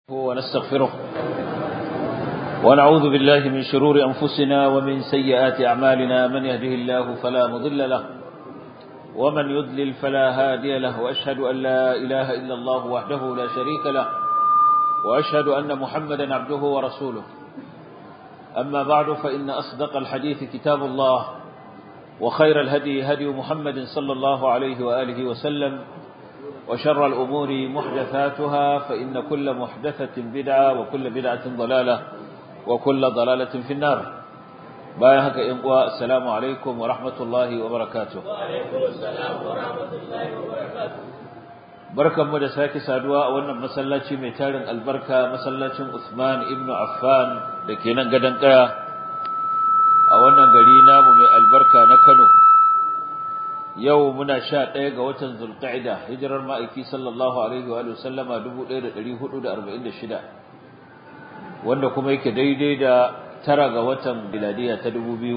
ونستغفره ونعوذ بالله من شرور أنفسنا ومن سيئات أعمالنا من يهده الله فلا مضل له ومن يضلل فلا هادي له وأشهد أن لا إله إلا الله وحده لا شريك له وأشهد أن محمدا عبده ورسوله أما بعد فإن أصدق الحديث كتاب الله وخير الهدي هدي محمد صلى الله عليه وآله وسلم وشر الأمور محدثاتها فإن كل محدثة بدعة وكل بدعة ضلالة وكل ضلالة في النار بايهك إنقوى السلام عليكم ورحمة الله وبركاته وعليكم السلام ورحمة الله وبركاته barkan mu da sake saduwa a wannan masallaci mai tarin albarka masallacin Usman ibn Affan da ke nan gadon kaya a wannan gari namu mai albarka na Kano yau muna sha ɗaya ga watan Zulqa'ida hijirar ma'aiki sallallahu alaihi wa sallama 1446 wanda kuma yake daidai da tara ga watan biladiya ta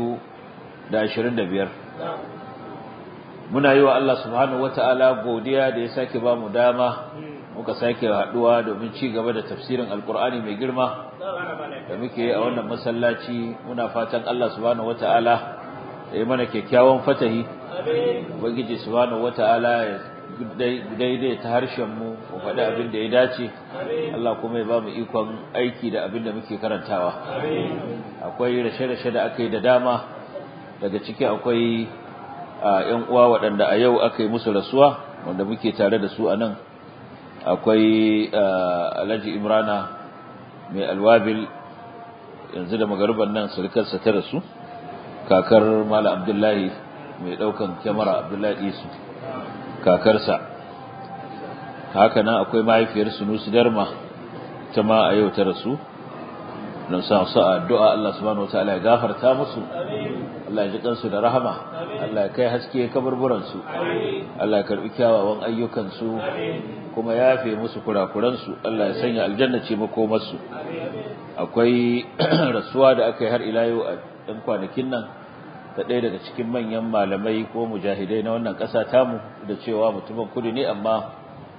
2025 muna yi wa Allah subhanahu wata'ala godiya da ya sake ba mu dama muka sake haduwa domin ci gaba da tafsirin alkur'ani mai girma da muke yi a wannan masallaci muna fatan Allah subhanahu wata'ala ya yi mana kyakkyawan fatahi ubangiji subhanahu wata'ala ya daidai ta harshen mu mu faɗi abin da ya dace Allah kuma ya ba mu ikon aiki da abin da muke karantawa akwai rashe-rashe da aka yi da dama daga ciki akwai ‘yan uwa waɗanda a yau aka yi musu rasuwa wanda muke tare da su a nan akwai alhaji imrana mai alwabil yanzu da magarban nan sulkarsa ta rasu kakar mala abdullahi mai ɗaukan kyamara abdullahi isu kakarsa haka nan akwai mahaifiyar sunusu darma ta ma a yau ta rasu don sa su addu'a Allah subhanahu wa ta'ala ya gafarta musu Allah ya ji kansu da rahama Allah ya kai haske kaburburan su Allah ya karbi kyawawan ayyukan su kuma ya yafe musu kurakuran su Allah ya sanya aljanna ce makomar su akwai rasuwa da aka yi har ila yau a ɗan kwanakin nan da ɗaya daga cikin manyan malamai ko mujahidai na wannan ƙasa tamu da cewa mutumin kudu ne amma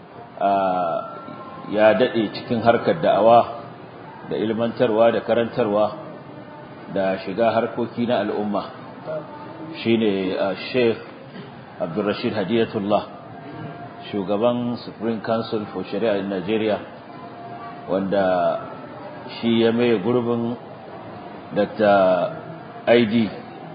ya daɗe cikin harkar da'awa da ilmantarwa da karantarwa da shiga harkoki na al'umma shine Sheikh Abdulrashid Hadiyatullah shugaban Supreme Council for Sharia in Nigeria wanda shi ya mai gurbin Dr. ID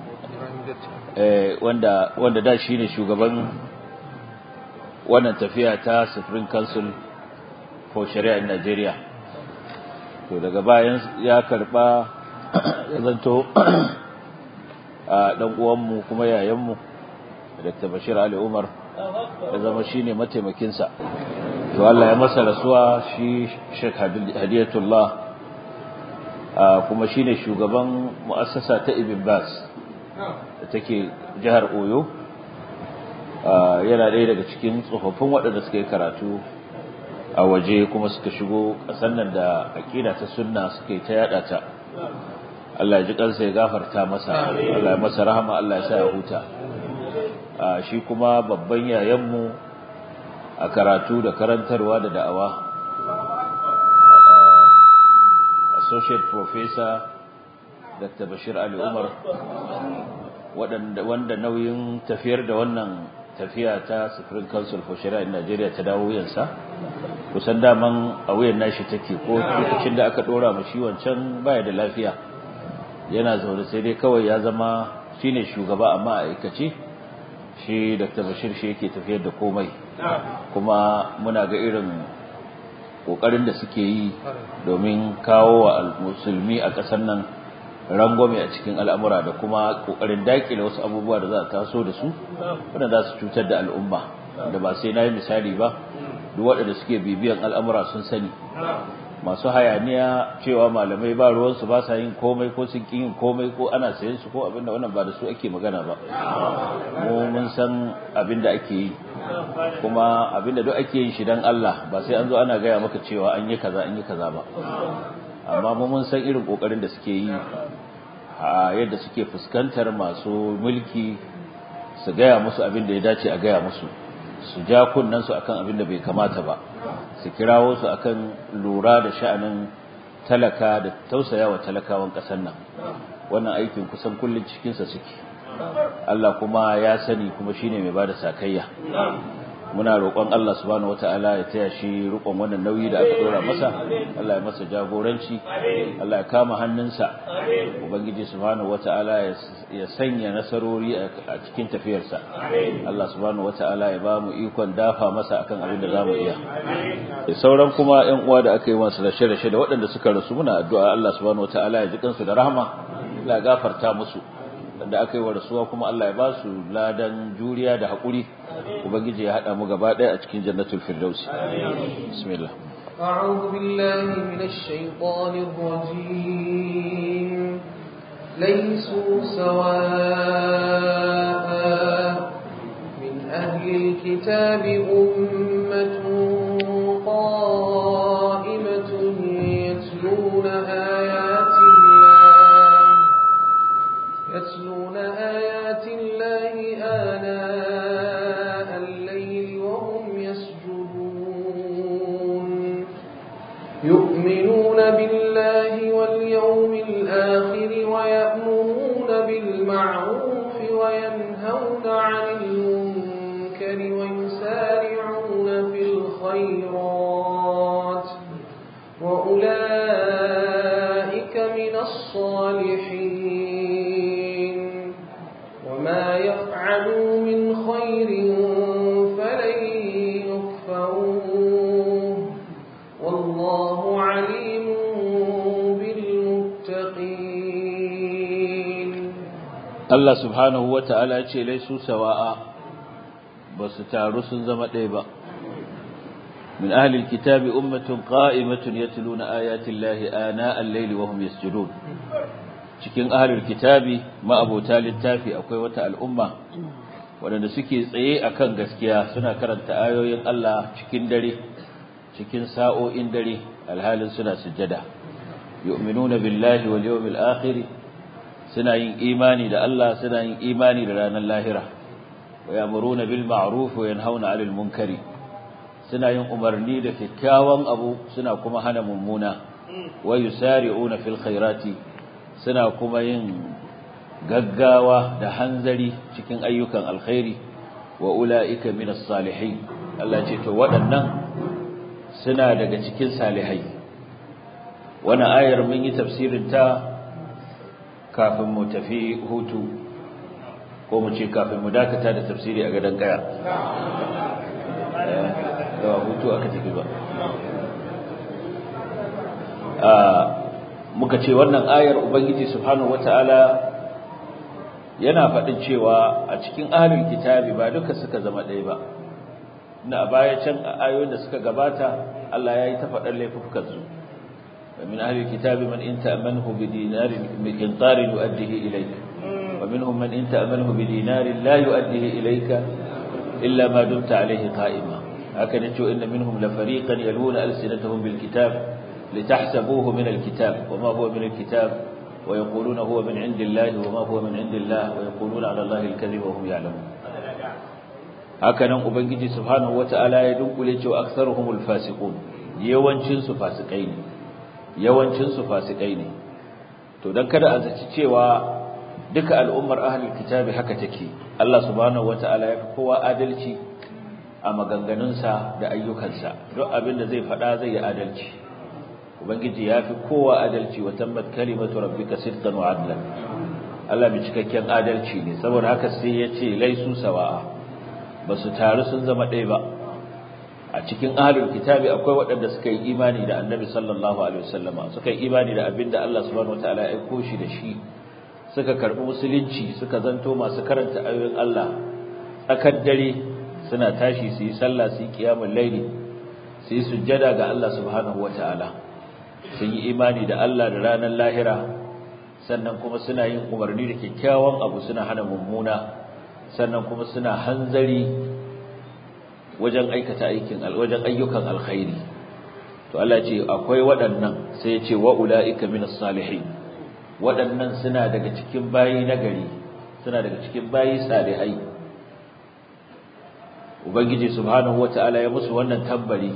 wanda wanda da shine shugaban wannan tafiya ta Supreme Council for Sharia in Nigeria to daga bayan ya karba ya zanto a dan uwanmu kuma yayanmu Dr. Bashir Ali Umar ya zama shine mataimakin sa to Allah ya masa rasuwa shi Sheikh Hadiyatullah kuma shine shugaban muassasa ta Ibn Bas da take jihar Oyo yana ɗaya daga cikin tsofaffin waɗanda suka yi karatu a waje kuma suka shigo ƙasar nan da aƙida ta sunna suka yi ta yada ta Allah ya ji kansa ya gafarta masa Allah ya masa rahama Allah ya sa ya huta shi kuma babban yayanmu a karatu da karantarwa da da'awa associate professor Dr. Bashir Ali Umar wanda nauyin tafiyar da wannan tafiya ta Supreme Council for Sharia in Nigeria ta dawo yansa kusan daman a wuyan nashi take ko lokacin da aka dora mu shi wancan baya da lafiya yana zaune sai dai kawai ya zama shine shugaba amma a aikace shi Dr. Bashir shi yake tafiyar da komai kuma muna ga irin kokarin da suke yi domin kawo wa musulmi a ƙasar nan rangwame a cikin al'amura da kuma kokarin dakile wasu abubuwa da za a taso da su wanda za su cutar da al'umma da ba sai na yi misali ba duk waɗanda suke bibiyan al'amura sun sani masu hayaniya cewa malamai ba ruwansu ba sa yin komai ko sun ƙi yin komai ko ana sayan su ko abinda wannan ba da su ake magana ba mu mun san abinda ake yi kuma abinda duk ake yin shi dan Allah ba sai an zo ana gaya maka cewa an yi kaza an yi kaza ba amma mu mun san irin kokarin da suke yi a yadda suke fuskantar masu mulki su gaya musu abin da ya dace a gaya musu su ja kunnen su akan abin da bai kamata ba su kirawo su akan lura da sha'anin talaka da tausayawa talakawan ƙasar nan wannan aikin kusan kullun cikin sa suke Allah kuma ya sani kuma shine mai bada sakayya muna roƙon Allah subhanahu wataala ya taya shi rukun wannan nauyi da aka dora masa Allah ya masa jagoranci Allah ya kama hannunsa ubangiji subhanahu wataala ya sanya nasarori a cikin tafiyarsa Allah subhanahu wataala ya ba mu ikon dafa masa akan abin da zamu iya da sauran kuma ƴan uwa da aka yi masu rashe-rashe da waɗanda suka rasu muna addu'a Allah subhanahu wataala ya ji kansu da rahama Allah ya gafarta musu da aka yi wa rasuwa kuma Allah ya ba su ladan juriya da haƙuri ubangiji ya haɗa mu gaba ɗaya a cikin jannatul firdausi bismillah أعوذ بالله من الشيطان الرجيم ليسوا سواء من أهل الكتاب أمة قائمة يتلون آيات الله يتلون آيات الله آناء الليل وهم يسجدون يؤمنون بالله واليوم الآخر ويأمرون بالمعروف وينهون عن المنكر ويسارعون في الخيرات وأولئك من الصالحين وما يفعلوا من خير فلن يكفروه والله عليم بالمتقين Allah subhanahu wata'ala ya ce laisu sawa'a ba su taru sun zama ɗaya ba min ahlil kitabi ummatun qa'imatun yatluna ayati llahi ana al-layli wa hum yasjudun cikin ahlul kitabi ma'abota littafi akwai wata al'umma waɗanda suke tsaye akan gaskiya suna karanta ayoyin Allah cikin dare cikin sa'o'in dare alhalin suna sujjada yu'minuna billahi wal yawmil akhir suna yin imani da Allah suna yin imani da ranar lahira wa ya'muruna bil ma'ruf wa yanhauna 'anil munkari suna yin umarni da kyakkyawan abu suna kuma hana mummuna wa yusari'una fil khairati suna kuma yin gaggawa da hanzari cikin ayyukan alkhairi wa ula'ika minas salihin Allah ce to waɗannan suna daga cikin salihai wannan ayar mun yi tafsirin ta kafin mu tafi hutu ko mu ce kafin mu dakata da tafsiri a gadon kaya da hutu aka tafi ba muka ce wannan ayar ubangiji subhanahu wataala yana faɗin cewa a cikin ahlul kitabi ba duka suka zama ɗaya ba na baya can a ayoyin da suka gabata Allah ya yi ta faɗar laifukan su min ahlul kitabi man in ta'manhu bi dinarin miqdarin yu'addihi ilayka wa minhum man in ta'manhu bi dinarin la yu'addihi ilayka illa ma dumta alayhi qa'ima haka ne cewa inna minhum la fariqan yaluna alsinatahum bil kitab litahsabuhu min al kitab wa ma huwa min al kitab ويقولون هو من عند الله وما هو من عند الله ويقولون على الله الكذب وهم يعلمون hakanan ubangiji subhanahu wataala ya dunkule cewa aktharuhumul fasiqun yawancin su fasikai ne yawancin su fasikai ne to dan kada a zaci cewa duka al'ummar ahlul kitabi haka take Allah subhanahu wataala ya fi kowa adalci a maganganunsa da ayyukansa duk abin da zai faɗa zai yi adalci ubangiji ya fi kowa adalci wa tammat kalimatu rabbika sidqan wa adlan Allah mai cikakken adalci ne saboda haka sai ya ce laisu sawa'a ba su taru sun zama ɗaya ba a cikin ahlul kitabi akwai waɗanda suka yi imani da annabi sallallahu alaihi wasallama suka yi imani da abinda Allah subhanahu wataala ya aiko shi da shi suka karbi musulunci suka zanto masu karanta ayoyin Allah tsakar dare suna tashi su yi sallah su yi qiyamul layli su yi sujjada ga Allah subhanahu wataala sun yi imani da Allah da ranar lahira sannan kuma suna yin umarni da kyakkyawan abu suna hana mummuna sannan kuma suna hanzari wajen aikata aikin wajen ayyukan alkhairi to Allah ce akwai waɗannan sai ya ce wa ulaika minas salihin waɗannan suna daga cikin bayi nagari suna daga cikin bayi salihai ubangiji subhanahu wataala ya musu wannan tambari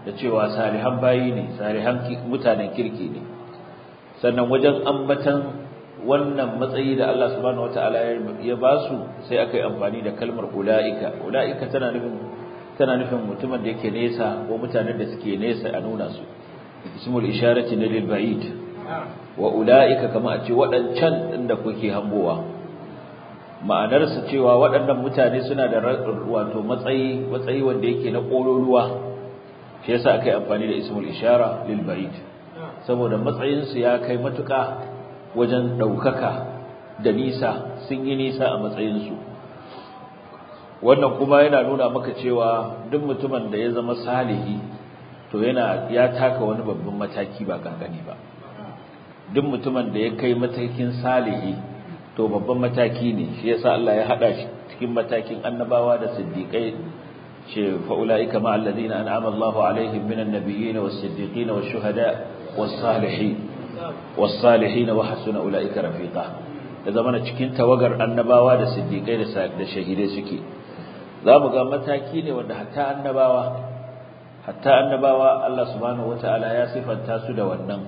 da cewa salihan bayi ne salihan mutanen kirki ne sannan wajen ambatan wannan matsayi da Allah subhanahu wataala ya ba su sai aka yi amfani da kalmar ulaika ulaika tana nufin tana nufin mutumin da yake nesa ko mutanen da suke nesa a nuna su ismul isharati na lil ba'id wa ulaika kama a ce waɗancan din da kuke hangowa ma'anar su cewa waɗannan mutane suna da wato matsayi matsayi wanda yake na ƙololuwa shi yasa aka yi amfani da ismul ishara lil ba'id saboda matsayin su ya kai matuƙa wajen ɗaukaka da nisa sun yi nisa a matsayin su wannan kuma yana nuna maka cewa duk mutumin da ya zama salihi to yana ya taka wani babban mataki ba kankani ba duk mutumin da ya kai matakin salihi to babban mataki ne shi yasa Allah ya hada shi cikin matakin annabawa da siddiqai ce fa ulaika ma alladhina an'ama Allahu alaihim minan nabiyyin was-siddiqin wash-shuhada was-salihin was-salihin wa hasuna ulaika rafiqa da zamana cikin tawagar annabawa da siddiqai da shahidai suke za mu ga mataki ne wanda hatta annabawa hatta annabawa Allah subhanahu wataala ya sifanta su da wannan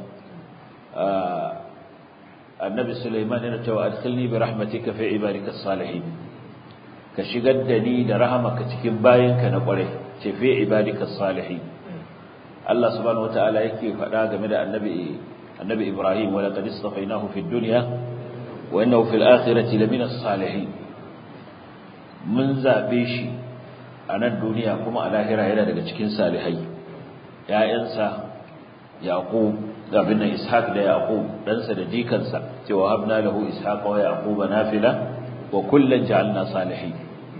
annabi Sulaiman yana cewa adkhilni bi rahmatika fi ibadika salihin ka shigar da ni da rahamaka cikin bayinka na kwarai ce fi ibadika salihin Allah subhanahu wataala yake faɗa game da annabi annabi Ibrahim wa laqad istafainahu fid dunya wa innahu fil akhirati lamina salihin mun zabe shi a nan duniya kuma a lahira yana daga cikin salihai ƴaƴansa yaqub abin nan ishaq da yaqub ɗansa da jikansa cewa habna lahu ishaq wa yaqub nafila wa kullan ja'alna salihin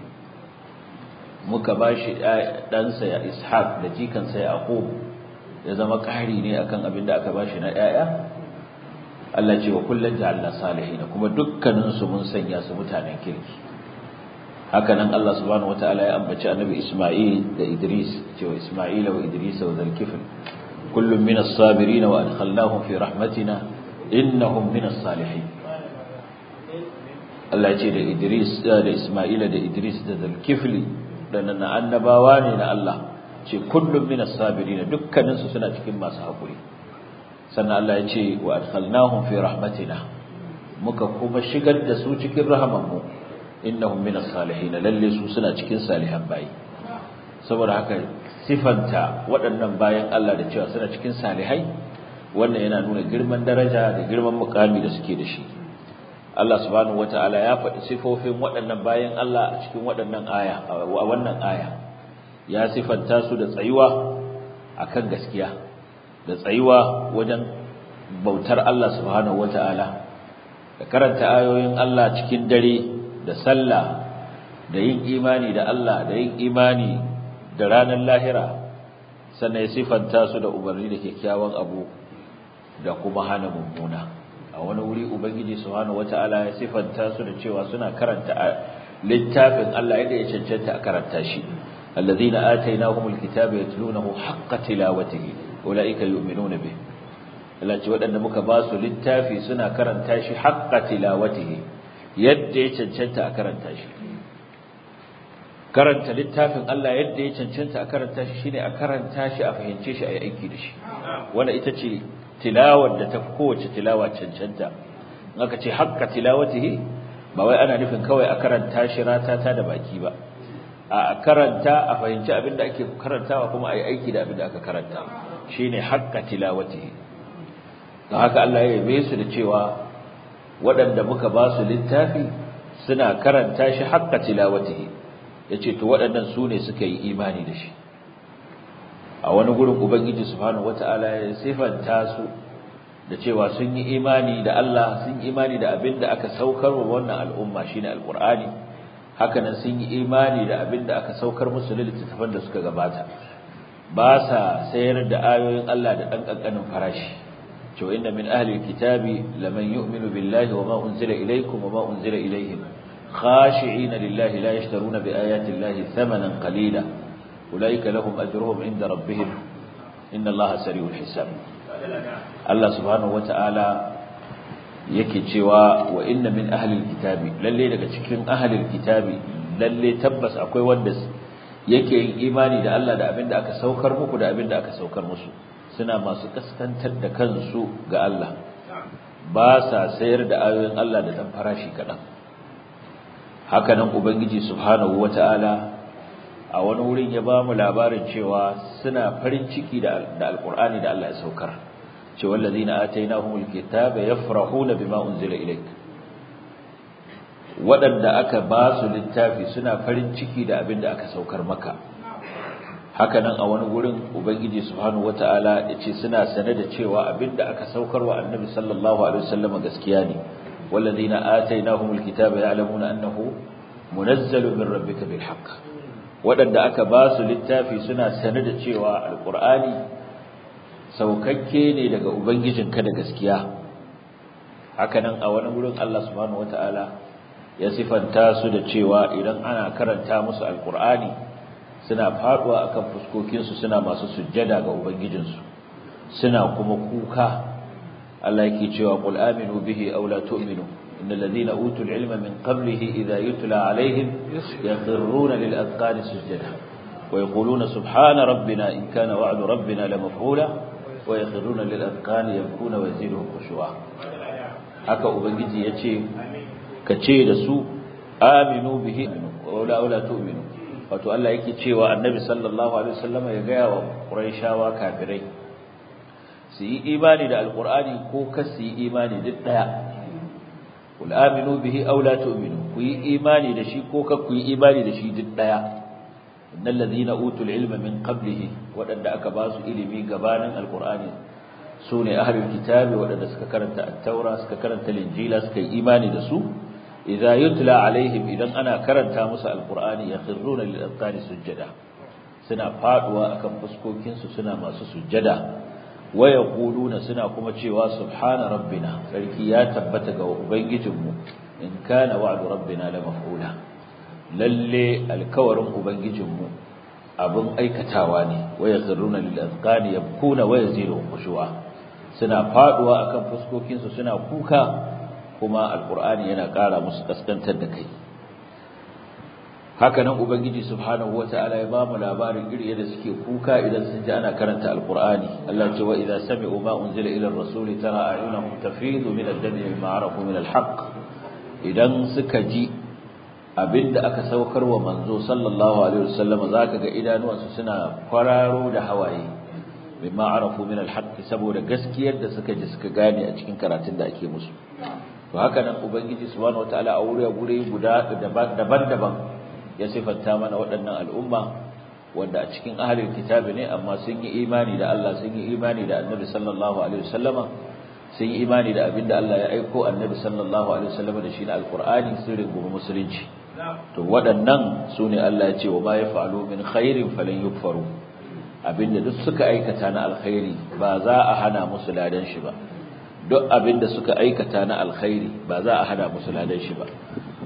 muka bashi ɗansa ya ishaq da jikansa yaqub ya zama ƙari ne akan abin da aka bashi na ƴaƴa Allah ce wa kullan ja'alna salihin kuma dukkanin su mun sanya su mutanen kirki haka nan Allah subhanahu wataala ya ambaci annabi Isma'il da Idris cewa Isma'ila wa Idris wa Zulkifl kullum min as-sabirin wa adkhalnahum fi rahmatina innahum min as-salihin Allah ya ce da Idris da Isma'ila da Idris da Zulkifl da nan annabawa ne na Allah ce kullum min as-sabirin dukkanin su suna cikin masu hakuri sannan Allah ya ce wa adkhalnahum fi rahmatina muka kuma shigar da su cikin rahamanmu innahum min as-salihin lalle su suna cikin salihan bayi saboda haka sifanta waɗannan bayan Allah da cewa suna cikin salihai wannan yana nuna girman daraja da girman mukami da suke da shi Allah subhanahu wataala ya faɗi sifofin waɗannan bayan Allah a cikin waɗannan aya a wannan aya ya sifanta su da tsayuwa akan gaskiya da tsayuwa wajen bautar Allah subhanahu wataala da karanta ayoyin Allah cikin dare da sallah da yin imani da Allah da yin imani da ranar lahira sannan ya sifanta su da umarni da kyakkyawan abu da kuma hana mummuna a wani wuri ubangiji subhanahu wataala ya sifanta su da cewa suna karanta littafin Allah yadda ya cancanta a karanta shi alladhina atainahumul kitaba yatlunahu haqqa tilawatihi ulaika yu'minuna bih Allah ce waɗanda muka ba su littafi suna karanta shi haqqa tilawatihi yadda ya cancanta a karanta shi karanta littafin Allah yadda ya cancanta a karanta shi shine a karanta shi a fahimce shi a yi aiki da shi wanda ita ce tilawar da ta fi kowace tilawa cancanta in aka ce haqqa tilawatihi ba wai ana nufin kawai a karanta shi ratata da baki ba a karanta a fahimci abin da ake karantawa kuma a yi aiki da abin da aka karanta shine haqqa tilawatihi don haka Allah ya yabe su da cewa waɗanda muka ba su littafi suna karanta shi haqqa tilawatihi yace to waɗannan su ne suka yi imani da shi a wani gurin ubangiji subhanahu wataala ya sifanta su da cewa sun yi imani da Allah sun yi imani da abin da aka saukar wa wannan al'umma shine alqur'ani hakanan sun yi imani da abin da aka saukar musu littattafan da suka gabata ba sa sayar da ayoyin Allah da dan kankanin farashi to inna min ahli alkitabi laman yu'minu billahi wama unzila ilaykum wama unzila ilayhim khashi'ina lillahi la yashtaruna biayati llahi thamanan qalila ulaika lahum ajruhum inda rabbihim inna allaha sari'ul hisab Allah subhanahu wata'ala yake cewa wa inna min ahli alkitabi lalle daga cikin ahli alkitabi lalle tabbas akwai wanda yake yin imani da Allah da abin da aka saukar muku da abin da aka saukar musu suna masu kaskantar da kansu ga Allah ba sa sayar da ayoyin Allah da dan farashi kaɗan haka nan ubangiji subhanahu wata'ala a wani wurin ya ba mu labarin cewa suna farin ciki da alkur'ani da Allah ya saukar ce wallazina atainahumul kitaba yafrahuna bima unzila ilayk waɗanda aka ba su littafi suna farin ciki da abin da aka saukar maka haka nan a wani gurin ubangiji subhanahu wataala ya ce suna sane da cewa abin da aka saukar wa annabi sallallahu alaihi wasallam gaskiya ne wallazina atainahumul kitaba ya'lamuna annahu munazzalu min rabbika bil haqq waɗanda aka ba su littafi suna sane da cewa alqur'ani saukakke ne daga ubangijinka da gaskiya haka nan a wani gurin Allah subhanahu wataala ya sifanta su da cewa idan ana karanta musu alkur'ani suna faduwa akan fuskokinsu suna masu sujjada ga ubangijinsu suna kuma kuka Allah yake cewa qul aminu bihi aw la tu'minu innal ladhina utul ilma min qablihi idha yutla alaihim yakhruna lil azqani sujjada wa yaquluna subhana rabbina in kana wa'du rabbina lamaf'ula wa yakhruna lil azqani yabkuna wa yaziduhum khushu'a haka ubangiji yace ka ce da su aminu bihi wala wala tu'minu wato Allah yake cewa annabi sallallahu alaihi wasallam ya ga wa quraishawa kafirai su yi imani da alqur'ani ko ka su yi imani duk daya kul aminu bihi aw la tu'minu ku yi imani da shi ko ka ku yi imani da shi duk daya innal ladhina utul ilma min qablihi wadanda aka ba su ilimi gabanin alqur'ani sune ahlul kitabi wadanda suka karanta at-taura suka karanta linjila suka yi imani da su idza yutla alaihim idan ana karanta musu alqur'ani yakhruna lil azqani sujada suna faduwa akan fuskokin su suna masu sujada wa yaquluna suna kuma cewa subhana rabbina sarki ya tabbata ga ubangijinmu in kana wa'du rabbina la maf'ula lalle alkawarin ubangijinmu abin aikatawa ne wa yakhruna lil azqani yabkuna wa yazidu khushu'a suna faduwa akan fuskokin su suna kuka kuma alqur'ani yana ƙara musu kaskantar da kai haka nan ubangiji subhanahu wataala ya bamu labarin iri yadda suke kuka idan sun ji ana karanta alqur'ani Allah ce wa idza sami'u ma unzila ila ar-rasul tara a'yunahum tafidu min ad-dami mimma arafu min al-haqq idan suka ji abinda aka saukar wa manzo sallallahu alaihi wasallam zaka ga idanuwansu suna kwararo da hawaye mimma arafu min al-haqq saboda gaskiyar da suka ji suka gane a cikin karatun da ake musu to haka nan ubangiji subhanahu wataala a wuri gure guda daban-daban ya sifanta mana waɗannan al'umma wanda a cikin ahlul kitabi ne amma sun yi imani da Allah sun yi imani da Annabi sallallahu alaihi wasallama sun yi imani da abinda Allah ya aiko Annabi sallallahu alaihi wasallama da shi na alqur'ani sun rungumi musulunci to waɗannan sune Allah ya ce wa ma yaf'alu min khairin falan yukfaru abinda duk suka aikata na alkhairi ba za a hana musu ladan shi ba duk abinda suka aikata na alkhairi ba za a hana musu ladan shi ba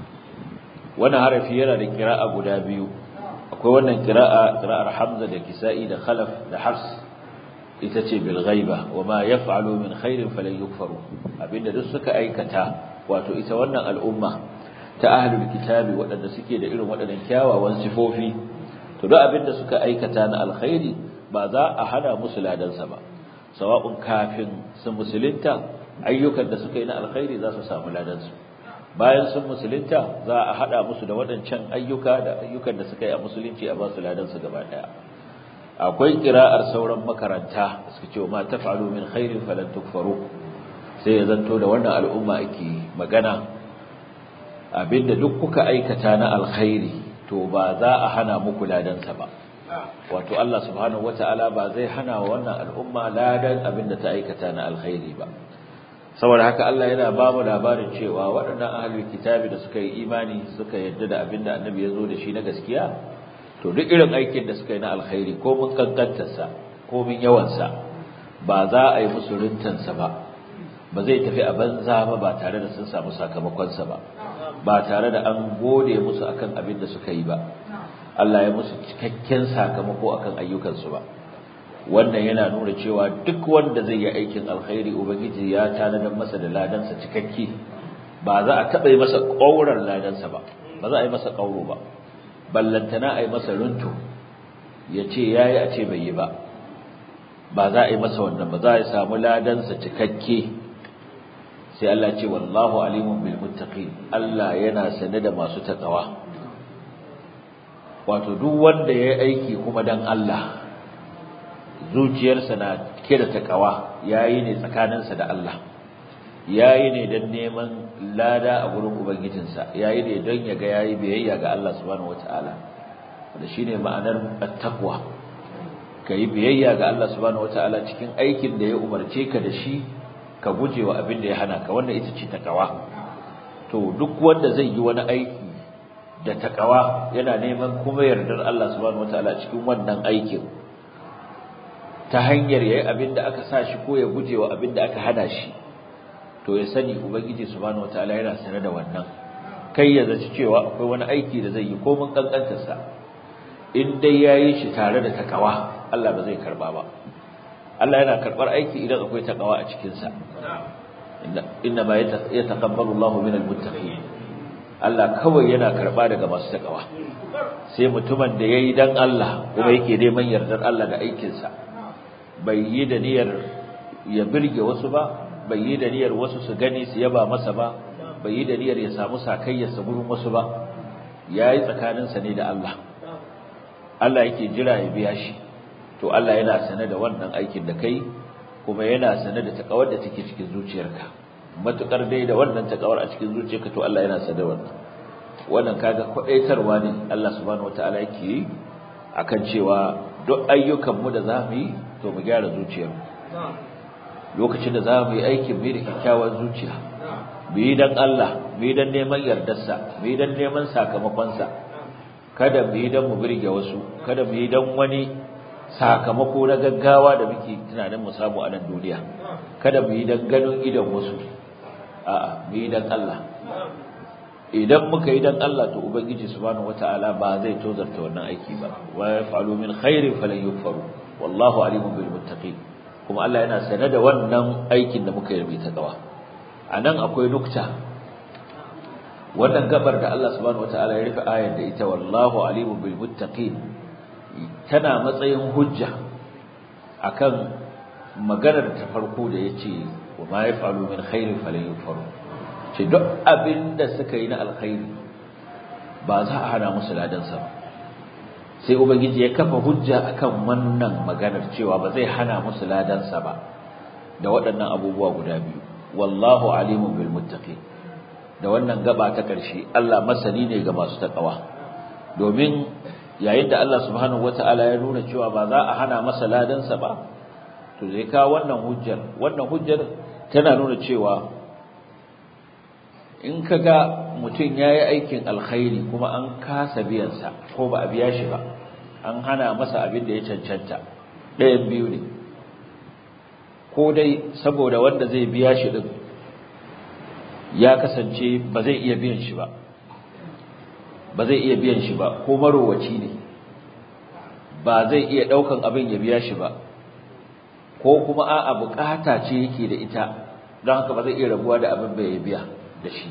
wannan harafi yana da kira'a guda biyu akwai wannan kira'a kira'ar Hamza da Kisa'i da Khalaf da Hafs ita ce bil ghaiba wama yaf'alu min khairin falan yukfaru abinda duk suka aikata wato ita wannan al'umma ta ahlul kitabi waɗanda suke da irin waɗannan kyawawan sifofi to duk abinda suka aikata na alkhairi ba za a hana musu ladansa ba sawa'un kafin su musulunta ayyukan da suka yi na alkhairi za su samu ladansu bayan sun musulunta za a hada musu da waɗancan ayyuka da ayyukan da suka yi a musulunci a ba su ladansu gaba daya akwai kira'ar sauran makaranta suka ce ma taf'alu min khairin falan tukfaru sai ya zanto da wannan al'umma ake magana abinda duk kuka aikata na alkhairi to ba za a hana muku ladansa ba wato Allah subhanahu wataala ba zai hana wa wannan al'umma ladan abinda ta aikata na alkhairi ba saboda haka Allah yana ba mu labarin cewa waɗannan ahlul kitabi da suka yi imani suka yadda da abinda annabi ya zo da shi na gaskiya to duk irin aikin da suka yi na alkhairi ko mun kankantarsa ko mun yawansa ba za a yi musu rintansa ba ba zai tafi a banza ba ba tare da sun samu sakamakonsa ba ba tare da an gode musu akan abin da suka yi ba Allah ya musu cikakken sakamako akan ayyukansu ba wannan yana nuna cewa duk wanda zai yi aikin alkhairi ubangiji ya tanadar masa da ladansa cikakke ba za a taɓa yi masa ƙaurar ladansa ba ba za a yi masa ƙauro ba ballantana a yi masa runtu ya ce yayi a ce bai yi ba ba za a yi masa wannan ba za a samu ladansa cikakke sai Allah ce wallahu alimun bil muttaqin Allah yana sane da masu takawa wato duk wanda yayi aiki kuma dan Allah zuciyarsa na cike da takawa yayi ne tsakaninsa da Allah yayi ne dan neman lada a gurin ubangijinsa yayi ne don ya ga yayi biyayya ga Allah subhanahu wataala da shine ma'anar at-taqwa kai biyayya ga Allah subhanahu wataala cikin aikin da ya umarce ka da shi ka gujewa abin da ya hana ka wannan ita ce takawa to duk wanda zai yi wani aiki da takawa yana neman kuma yardar Allah subhanahu wataala cikin wannan aikin ta hanyar yayi abin da aka sa shi ko ya gujewa abin da aka hana shi to ya sani ubangiji subhanahu wataala yana sanar da wannan kai ya zaci cewa akwai wani aiki da zai yi ko mun kankantar sa in dai yayi shi tare da takawa Allah ba zai karba ba Allah yana karbar aiki idan akwai takawa a cikin sa inna ma yataqabbalu Allahu minal muttaqin Allah kawai yana karba daga masu takawa sai mutumin da yayi dan Allah kuma yake neman yardar Allah da aikin sa bai yi da niyyar ya birge wasu ba bai yi da niyyar wasu su gani su yaba masa ba bai yi da niyyar ya samu sakayyarsa gurin wasu ba yayi tsakaninsa ne da Allah Allah yake jira ya biya shi to Allah yana sane da wannan aikin da kai kuma yana sane da takawar da take cikin zuciyarka matukar dai da wannan takawar a cikin zuciyarka to Allah yana sane da wannan wannan kaga kwadaitarwa ne Allah subhanahu wataala yake yi akan cewa duk ayyukan mu da zamu yi to mu gyara zuciyar lokacin da zamu yi aikin mu da kyakkyawar zuciya mu yi dan Allah mu yi dan neman yardarsa mu yi dan neman sakamakon sa kada mu yi dan mu birge wasu kada mu yi dan wani sakamako na gaggawa da muke tunanin mu samu a nan duniya kada mu yi dan ganin idan wasu a'a mu yi dan Allah idan muka yi dan Allah to ubangiji subhanahu wataala ba zai tozarta wannan aiki ba wa yafalu min khairin falan yukfaru wallahu alimun bil muttaqin kuma Allah yana sane da wannan aikin da muka yi ta gawa anan akwai nukta wannan gabar da Allah subhanahu wataala ya rufe ayar da ita wallahu alimun bil muttaqin tana matsayin hujja akan maganar ta farko da yace wa ma yafalu min khairin falan yukfaru ce duk abin da suka yi na alkhairi ba za a hana musu ladansa ba sai ubangiji ya kafa hujja akan wannan maganar cewa ba zai hana musu ladansa ba da waɗannan abubuwa guda biyu wallahu alimun bil muttaqin da wannan gaba ta ƙarshe Allah masani ne ga masu takawa domin yayin da Allah subhanahu wataala ya nuna cewa ba za a hana masa ladansa ba to zai kawo wannan hujjar wannan hujjar tana nuna cewa in ka ga mutum ya yi aikin alkhairi kuma an kasa biyansa ko ba a biya shi ba an hana masa abin da ya cancanta ɗayan biyu ne ko dai saboda wanda zai biya shi ɗin ya kasance ba zai iya biyan shi ba ba zai iya biyan shi ba ko marowaci ne ba zai iya ɗaukan abin ya biya shi ba ko kuma a'a bukata ce yake da ita don haka ba zai iya rabuwa da abin bai biya da shi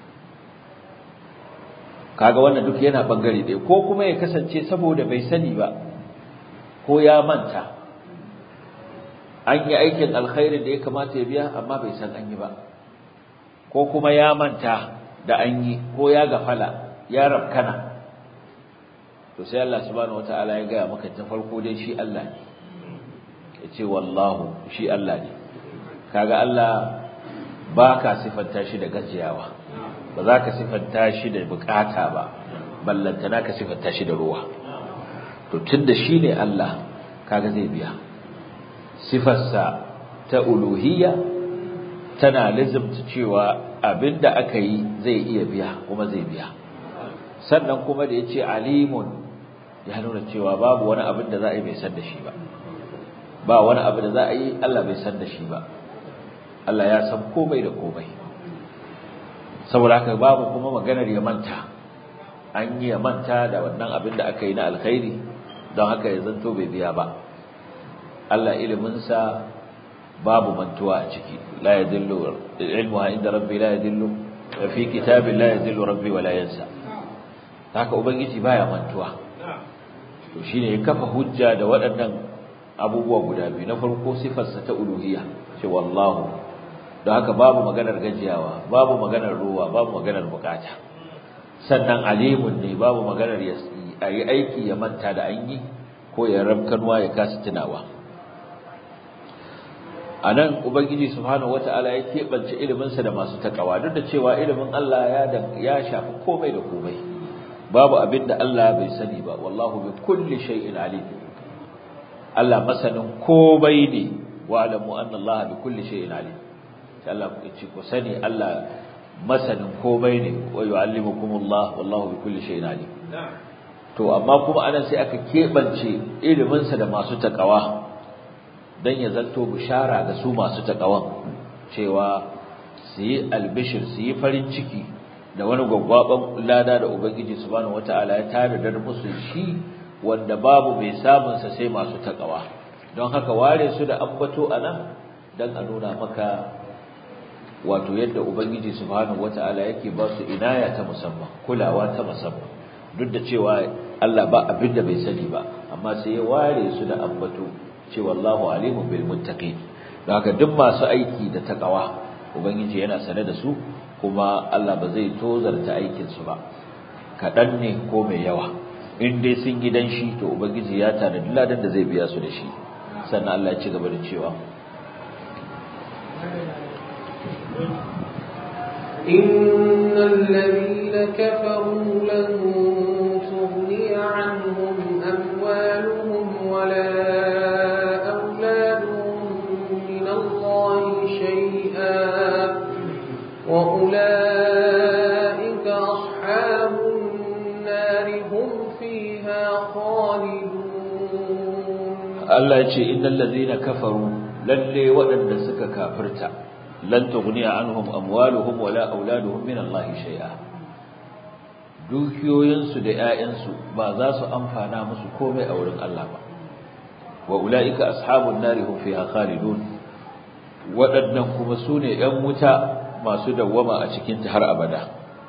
kaga wannan duk yana bangare ɗaya ko kuma ya kasance saboda bai sani ba ko ya manta an yi aikin alkhairin da ya kamata ya biya amma bai san an yi ba ko kuma ya manta da an yi ko ya gafala ya rabkana to sai Allah subhanahu wataala ya gaya maka ta farko dai shi Allah ne yace wallahu shi Allah ne kaga Allah ba ka sifanta shi da gajiyawa ba za ka sifanta shi da bukata ba ballantana ka sifanta shi da ruwa to tunda shi ne Allah kaga zai biya sifarsa ta uluhiyya tana lazimta cewa abinda aka yi zai iya biya kuma zai biya sannan kuma da yace alimun ya nuna cewa babu wani abin da za a yi bai san da shi ba ba wani abu da za a yi Allah bai san da shi ba Allah ya san komai da komai saboda haka babu kuma maganar ya manta an yi ya manta da wannan abin da aka yi na alkhairi don haka ya zanto bai biya ba Allah iliminsa babu mantuwa a ciki la yadillu ilmuha inda rabbi la yadillu fi kitabin la yadillu rabbi wa la yansa haka ubangiji baya mantuwa to shine ya kafa hujja da waɗannan abubuwa guda biyu na farko sifarsa ta uluhiyya ce wallahu don haka babu maganar gajiyawa babu maganar ruwa babu maganar bukata sannan alimun ne babu maganar ya yi aiki ya manta da an yi ko ya rabkanwa ya kasa tunawa a nan ubangiji subhanahu wata'ala ya keɓance iliminsa da masu takawa duk da cewa ilimin Allah ya shafi komai da komai babu abin da Allah bai sani ba wallahu bi kulli shay'in alim Allah masanin komai ne wa alamu anna Allah bi kulli shay'in alim sai Allah ku ce ku sani Allah masanin komai ne wa yu'allimukumullah wallahu bi kulli shay'in alim to amma kuma anan sai aka kebance ilimin sa da masu takawa dan ya zanto bishara ga su masu takawan cewa su yi albishir su yi farin ciki da wani gwaggwaban lada da ubangiji subhanahu wataala ya tare musu shi wanda babu mai samun sa sai masu takawa don haka ware su da ambato anan dan a nuna maka wato yadda ubangiji subhanahu wataala yake ba su inaya ta musamman kulawa ta musamman duk da cewa Allah ba abin da bai sani ba amma sai ya ware su da ambato cewa Allahu alimun bil muttaqin don haka duk masu aiki da takawa ubangiji yana sane da su kuma Allah ba zai tozarta aikin su ba kadan ne ko mai yawa in dai sun gidan shi to ubangiji ya tanadi ladan da zai biya su da shi sannan Allah ya ci gaba da cewa إن الذين كفروا لن تغني عنهم أموالهم ولا أولادهم من الله شيئا وأولئك أصحاب النار هم فيها خالدون Allah ya ce innal ladhina kafaru lalle waɗanda suka kafirta lan tughniya anhum amwaluhum wala auladuhum min Allah shay'a dukiyoyinsu da 'ya'yansu ba za su amfana musu komai a wurin Allah ba wa ulaika ashabun nari hum fiha khalidun waɗannan kuma sune 'yan wuta masu dawwama a cikin ta har abada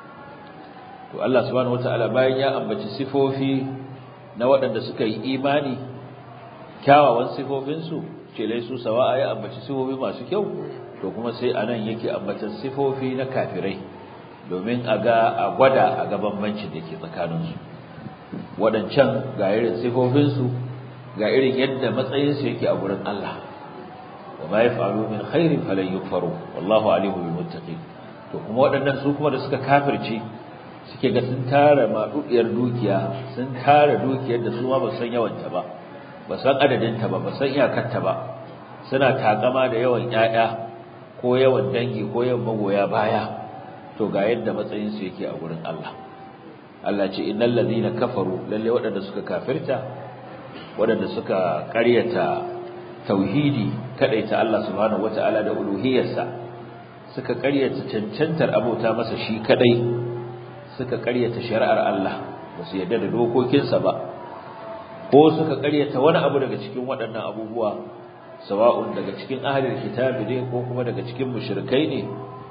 to Allah subhanahu wataala bayan ya ambaci sifofi na waɗanda suka yi imani kyawawan sifofinsu ce laisu sawa'a ya ambaci sifofi masu kyau to kuma sai anan yake ambatan sifofi na kafirai domin a ga a gwada a ga bambancin da ke tsakaninsu waɗancan ga irin sifofinsu ga irin yadda matsayinsu yake a gurin Allah wa ma yaf'alu min khairin falan yukfaru wallahu alimu bil muttaqin to kuma waɗannan su kuma da suka kafirce suke ga sun tara madudiyar dukiya sun tara dukiyar da su ma ba san yawanta ba ba san adadinta ba ba san iyakarta ba suna takama da yawan ƴaƴa ko yawan dangi ko yawan magoya baya to ga yadda matsayin su yake a gurin Allah Allah ce innal ladina kafaru lalle waɗanda suka kafirta waɗanda suka ƙaryata tauhidi kadaita Allah subhanahu wataala da uluhiyarsa suka ƙaryata cancantar abota masa shi kadai suka ƙaryata shari'ar Allah ba su yarda da dokokinsa ba ko suka ƙaryata wani abu daga cikin waɗannan abubuwa sawa'un daga cikin ahlul kitabi ne ko kuma daga cikin mushrikai ne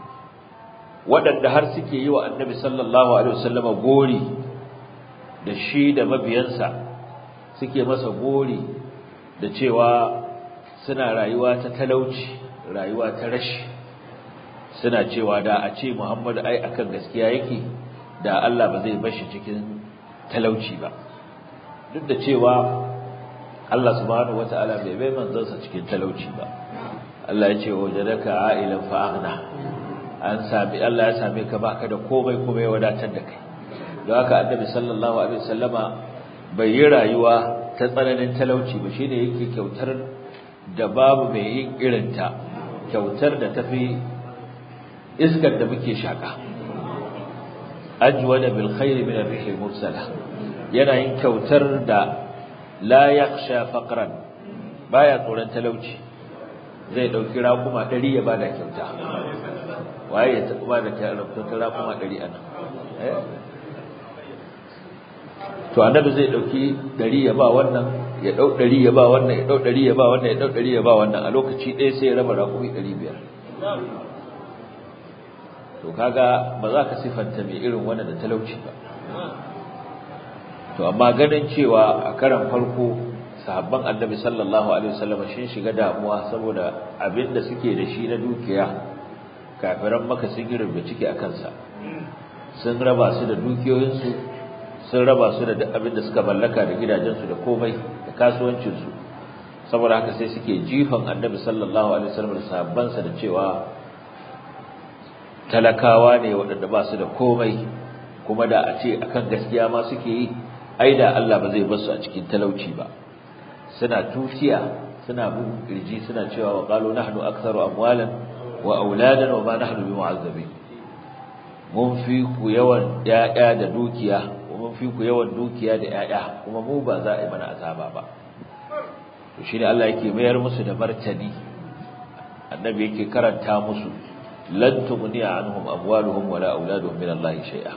waɗanda har suke yi wa annabi sallallahu alaihi wasallama gori da shi da mabiyansa suke masa gori da cewa suna rayuwa ta talauci rayuwa ta rashi suna cewa da a ce Muhammadu ai akan gaskiya yake da Allah ba zai bashi cikin talauci ba duk da cewa Allah subhanahu wataala bai bai manzansa cikin talauci ba Allah ya ce wajadaka a'ilan fa aghna an sami Allah ya same ka baka da komai kuma ya wadatar da kai don haka annabi sallallahu alaihi wasallama bai yi rayuwa ta tsananin talauci ba shine yake kyautar da babu mai yin irinta kyautar da tafi iskar da muke shaka ajwada bil khair min ar-rih mursala yana yin kyautar da la yakhsha faqran baya tsoron talauci zai dauki rakuma 100 ya bada kyauta waye ya taɓa da kyautar rakuma 100 anan eh to annabi zai dauki 100 ya ba wannan ya dau 100 ya ba wannan ya dau 100 ya ba wannan ya dau 100 ya ba wannan a lokaci ɗaya sai ya raba rakumi 500 to kaga ba za ka sifanta mai irin wannan da talauci ba to to amma ganin cewa a karan farko sahabban annabi sallallahu alaihi wasallam shin shiga damuwa saboda abinda suke da shi na dukiya kafiran maka sun yi rubuce ciki a kansa sun raba su da dukiyoyinsu sun raba su da duk abinda suka mallaka da gidajensu da komai da kasuwancinsu saboda haka sai suke jifan annabi sallallahu alaihi wasallam da sahabbansa da cewa talakawa ne waɗanda ba su da komai kuma da a ce akan gaskiya ma suke yi ai da Allah ba zai bar su a cikin talauci ba suna tutiya suna bugun kirji suna cewa wa qalu nahnu aktharu amwalan wa auladan wa ma nahnu bimu'azzabin mun fi ku yawan yaya da dukiya mun fi ku yawan dukiya da yaya kuma mu ba za a yi mana azaba ba to shine Allah yake mayar musu da martani annabi yake karanta musu lan tughniya anhum amwaluhum wala auladuhum min Allah shay'a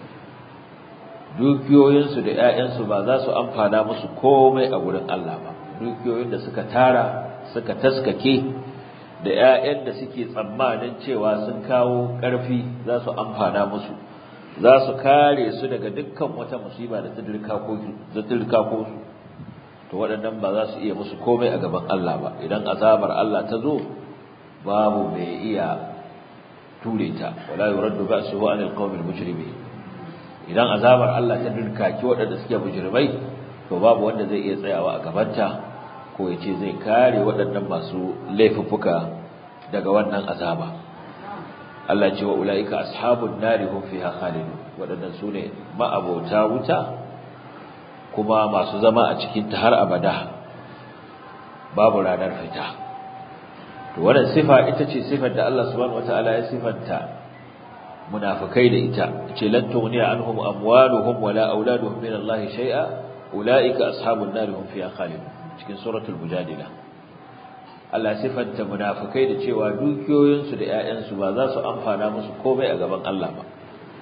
dukiyoyinsu da ƴaƴansu ba za su amfana musu komai a gurin Allah ba dukiyoyin da suka tara suka taskake da ƴaƴan da suke tsammanin cewa sun kawo ƙarfi za su amfana musu za su kare su daga dukkan wata musiba da ta dirka ko da dirka ko su to waɗannan ba za su iya musu komai a gaban Allah ba idan azabar Allah ta zo babu mai iya ture ta wala yuraddu ba'suhu anil qawmil mujrimin idan azabar Allah ta dirkaki waɗanda suke mujrimai to babu wanda zai iya tsayawa a gabanta ko ya ce zai kare waɗannan masu laifuffuka daga wannan azaba Allah ce wa ulaika ashabun nari hum fiha khalidun waɗannan sune ma'abota wuta kuma masu zama a cikin ta har abada babu ranar fita to wannan sifa ita ce sifar da Allah subhanahu wataala ya sifanta munafikai da ita ce lan tughniya anhum amwaluhum wala auladuhum min Allah shay'a ulaika ashabun nar hum fiha khalidun cikin suratul mujadila Allah sifanta munafikai da cewa dukiyoyinsu da ƴaƴansu ba za su amfana musu komai a gaban Allah ba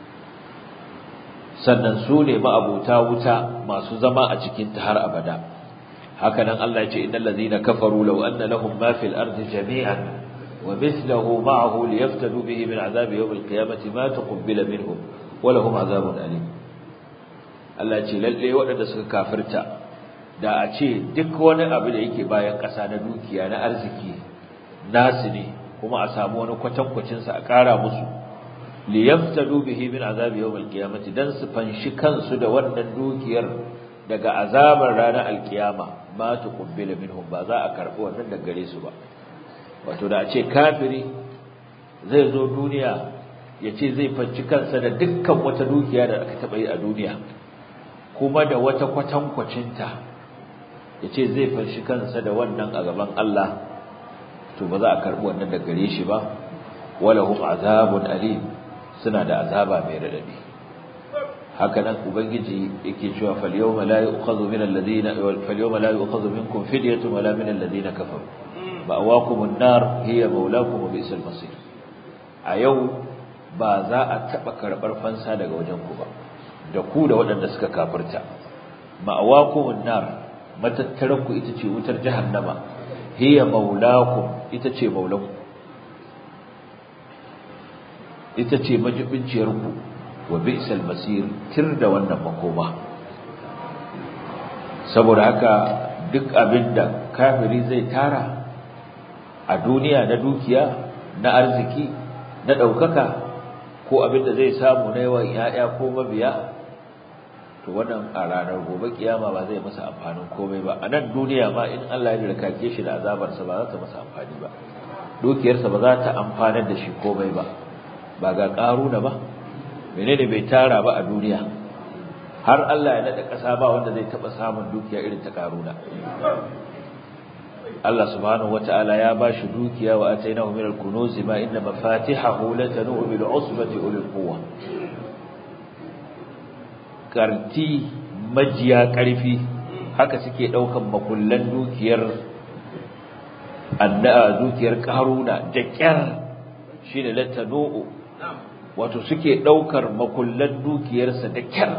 sannan su ne ma'abuta wuta masu zama a cikin ta har abada haka nan Allah ya ce innal ladhina kafaru law anna lahum ma fil ardi jami'an ومثله معه ليفتدوا به من عذاب يوم القيامة ما تقبل منهم ولهم عذاب أليم Allah ce lalle waɗanda suka kafirta da a ce duk wani abu da yake bayan ƙasa na dukiya na arziki nasu ne kuma a samu wani kwatankwacin sa a ƙara musu li yaftadu bihi min azabi yawm al-qiyamati dan su fanshi kansu da wannan dukiyar daga azabar ranar alkiyama ma tuqbila minhum ba za a karɓi wannan daga gare su ba wato da a ce kafiri zai zo duniya ya ce zai fanci kansa da dukkan wata dukiya da aka taɓa yi a duniya kuma da wata kwatankwacinta ya ce zai fanci kansa da wannan a gaban Allah to ba za a karɓi wannan da gare shi ba walahum azabun alim suna da azaba mai radadi haka nan ubangiji yake cewa fal yawma la yu'khadhu min alladhina fal yawma la yu'khadhu minkum fidyatun wala min alladhina kafaru ma'awakumun nar hiya maulakum wa bi'sal masir a yau ba za a taba karbar fansa daga wajen ku ba da ku da waɗanda suka kafirta ma'awakumun nar matattaran ku ita ce wutar jahannama hiya maulakum ita ce maulanku ita ce majibinciyar ku wa bi'sal masir tir da wannan makoma saboda haka duk abinda kafiri zai tara a duniya na dukiya na arziki na ɗaukaka ko abin da zai samu na yawan ‘ya'ya ko mabiya to wannan a ranar gobe kiyama ba zai masa amfanin komai ba a nan duniya ma in Allah ya rikake shi da azabarsa ba za ta masa amfani ba dukiyarsa ba za ta amfanar da shi komai ba ba ga ƙaruna ba menene bai tara ba a duniya har Allah ya naɗa ƙasa ba wanda zai taɓa samun dukiya irin ta ƙaruna Allah subhanahu wata'ala ya bashi dukiya wa atainahu min al-kunuz ma inna mafatihahu latanu bil usbati ulil quwwa karti majiya karfi haka suke daukan makullan dukiyar anna'a dukiyar karuna da kyar shine latanu wato suke daukar makullan dukiyarsa da kyar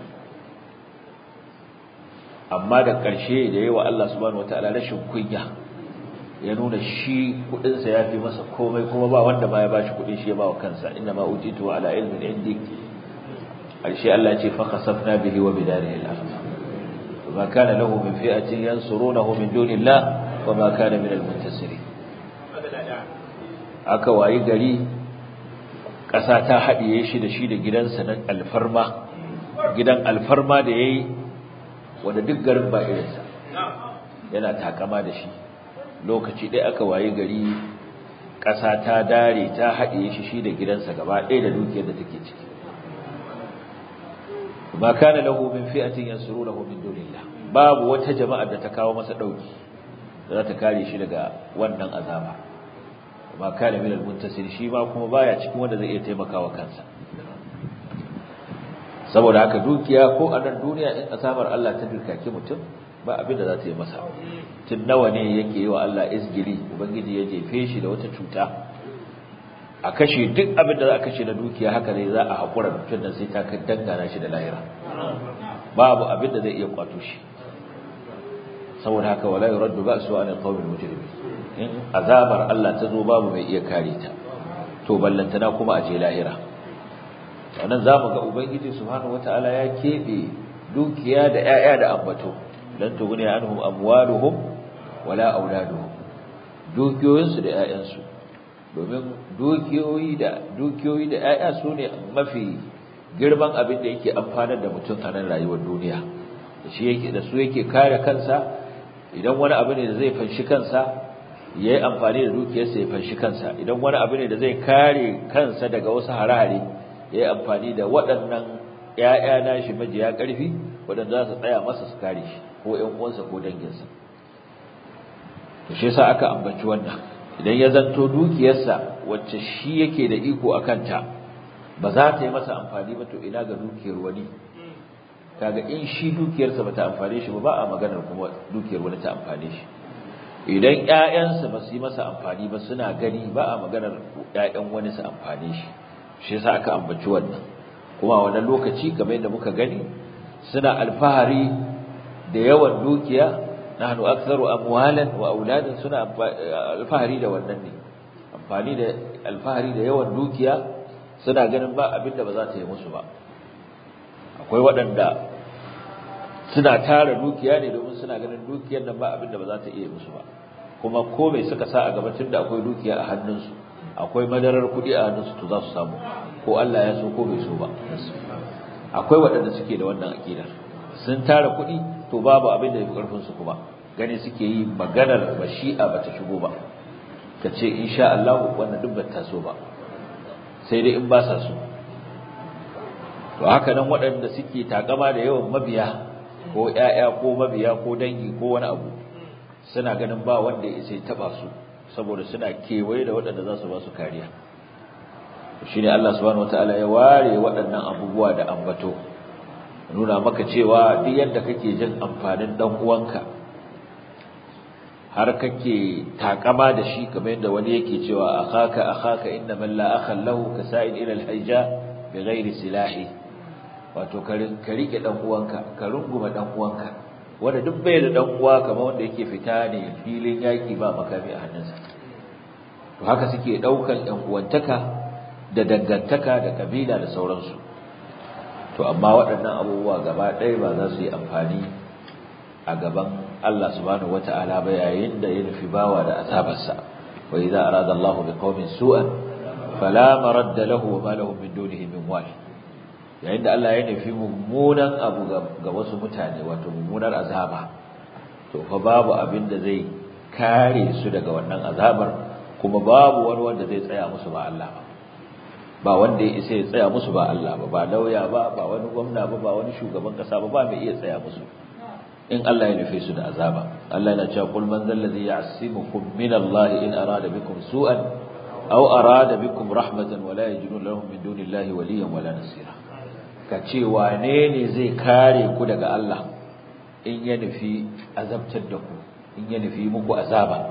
amma da ƙarshe da yawa Allah subhanahu wataala rashin kunya ya nuna shi kudin sa yafi masa komai kuma ba wanda ma ya bashi kudin shi ya bawa kansa inna ma utitu ala ilmin indi alshi Allah ya ce fa khasafna bihi wa bidarihi al-ardh ma kana lahu min fi'atin yansurunahu min dunillah wa ma kana min al-muntasirin aka wayi gari ƙasa ta haɗiye shi da shi da gidansa na alfarma gidan alfarma da yayi wanda duk garin ba irinsa yana takama da shi lokaci ɗaya aka wayi gari ƙasa ta dare ta haɗiye shi shi da gidansa gaba ɗaya da dukiyar da take ciki ma kana lahu min fi'atin yansurunahu min dunillah babu wata jama'a da ta kawo masa dauki da za ta kare shi daga wannan azaba ma kana min almuntasir shi ma kuma baya cikin wanda zai iya taimakawa kansa saboda haka dukiya ko a nan duniya in asabar Allah ta dirkake mutum ba abin da za ta yi masa tun nawa ne yake yi wa Allah izgili ubangiji ya jefe shi da wata cuta a kashe duk abin da za a kashe na dukiya haka ne za a haƙura mutum nan sai ta kan dangana shi da lahira babu abin da zai iya kwato shi saboda haka wala yuraddu ba'su an alqawmi almujrimin in azabar Allah ta zo babu mai iya kare ta to ballantana kuma a je lahira wannan zamu ga ubangiji subhanahu wataala ya kebe dukiya da 'ya'ya da ambato lan tughni anhum amwaluhum wala auladuhum dukiyoyinsu da 'ya'yansu domin dukiyoyi da dukiyoyi da ƴaƴa su ne mafi girman abin da yake amfanar da mutum a nan rayuwar duniya da shi yake da su yake kare kansa idan wani abu ne da zai fanshi kansa yayi amfani da dukiyarsa ya fanshi kansa idan wani abu ne da zai kare kansa daga wasu harare yayi amfani da waɗannan ƴaƴa nashi majiya ƙarfi waɗanda za su tsaya masa su kare shi ko ƴan uwansa ko danginsa to shi yasa aka ambaci wannan idan ya zanto dukiyarsa wacce shi yake da iko a kanta ba za ta yi masa amfani ba to ina ga dukiyar wani kaga in shi dukiyarsa ba ta amfane shi ba ba a maganar kuma dukiyar wani ta amfane shi idan ƴaƴansa ba su yi masa amfani ba suna gani ba a maganar ƴaƴan wani su amfane shi shi yasa aka ambaci wannan kuma a wannan lokaci kamar yadda muka gani suna alfahari da yawan dukiya nahnu aktharu amwalan wa auladan suna alfahari da wannan ne amfani da alfahari da yawan dukiya suna ganin ba abinda ba za ta yi musu ba akwai waɗanda suna tara dukiya ne domin suna ganin dukiyar nan ba abinda ba za ta iya musu ba kuma ko mai suka sa a gaba tunda akwai dukiya a hannunsu akwai madarar kuɗi a hannunsu to za su samu ko Allah ya so ko bai so ba akwai waɗanda suke da wannan aƙidar sun tara kuɗi to babu abin da ya fi ƙarfinsu kuma gani suke yi maganar mashi'a ba ta shigo ba ka ce insha Allah wannan duk ba ta so ba sai dai in ba sa so to haka nan waɗanda suke takama da yawan mabiya ko ƴaƴa ko mabiya ko dangi ko wani abu suna ganin ba wanda ya sai taba su saboda suna kewaye da waɗanda za su ba su kariya shine Allah subhanahu wataala ya ware waɗannan abubuwa da ambato nuna maka cewa duk yadda kake jin amfanin dan uwanka har kake takama da shi kamar yadda wani yake cewa akhaka akhaka inna man la akha lahu kasa'id ila al-hijja bighairi silahi wato ka rike dan uwanka ka runguma dan uwanka wanda duk bai da dan uwa kamar wanda yake fita ne filin yaki ba makami a hannunsa to haka suke daukan ɗan uwantaka da dangantaka da kabila da sauransu to amma waɗannan abubuwa gaba ɗaya ba za su yi amfani a gaban Allah subhanahu wata'ala ba yayin da ya nufi bawa da azabarsa wa idza arada Allahu biqaumin su'an fala maradda lahu wa ma lahum min dunihi min wal yayin da Allah ya nufi mummunan abu ga wasu mutane wato mummunar azaba to fa babu abin da zai kare su daga wannan azabar kuma babu wani wanda zai tsaya musu ba Allah ba ba wanda ya isa ya tsaya musu ba Allah ba ba lauya ba ba wani gwamna ba ba wani shugaban kasa ba ba mai iya tsaya musu in Allah ya nufe su da azaba Allah yana cewa kul man zal ladhi ya'simukum min Allah in arada bikum su'an aw arada bikum rahmatan wa la yajidun lahum min dunillahi waliyan wala nasira ka ce wane ne zai kare ku daga Allah in ya nufi azabtar da ku in ya nufi muku azaba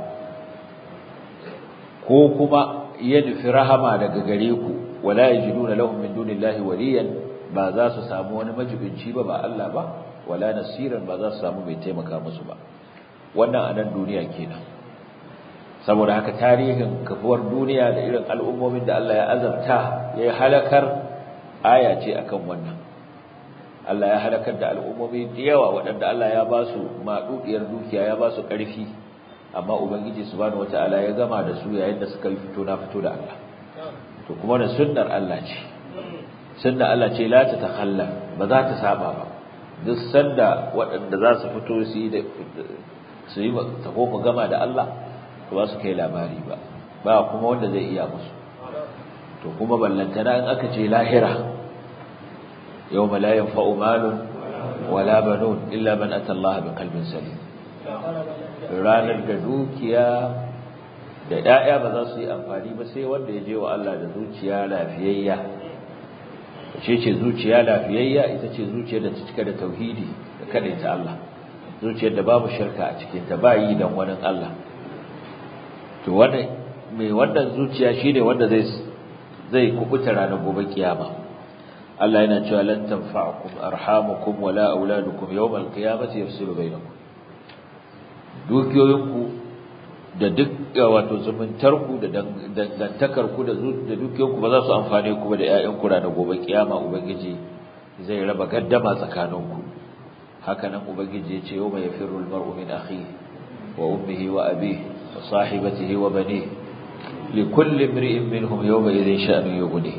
ko kuma ya nufi rahama daga gare ku wala yajiduna lahum min dunillahi waliyan ba za su samu wani majibinci ba ba Allah ba wala nasiran ba za su samu mai taimaka musu ba wannan a nan duniya kenan saboda haka tarihin kafuwar duniya da irin al'ummomin da Allah ya azabta ya halakar aya ce akan wannan Allah ya halakar da al'ummomi da yawa waɗanda Allah ya ba su maɗuɗiyar dukiya ya ba su ƙarfi amma ubangiji subhanahu wata'ala ya gama da su yayin da suka yi fito na fito da Allah to kuma da sunnar Allah ce sunnar Allah ce la ta takhalla ba za ta saba ba duk sanda waɗanda za su fito su yi da su yi taho mu gama da Allah to ba su kai labari ba ba kuma wanda zai iya musu to kuma ballantana in aka ce lahira yawma la yanfa'u malun wala banun illa man ata Allah bi qalbin salim ranar da dukiya da ƴaƴa ba za su yi amfani ba sai wanda ya je wa Allah da zuciya lafiyayya ce ce zuciya lafiyayya ita ce zuciyar da ta cika da tauhidi da ta Allah zuciyar da babu shirka a cikin ta ba yi dan wani Allah to wanda mai wannan zuciya shine wanda zai zai kubuta ranar gobe kiyama Allah yana cewa lan tanfa'ukum arhamukum wala auladukum yawmal qiyamati yafsilu bainakum dukiyoyinku da duk wato zumuntarku da dangantakarku da da dukiyoyinku ba za su amfane ku ba da ƴaƴanku ranar gobe kiyama ubangiji zai raba gaddama tsakaninku haka nan ubangiji ya ce yawma yafirru almar'u min akhihi wa ummihi wa abihi wa sahibatihi wa banihi likulli imri'in minhum yawma idhin sha'nu yughni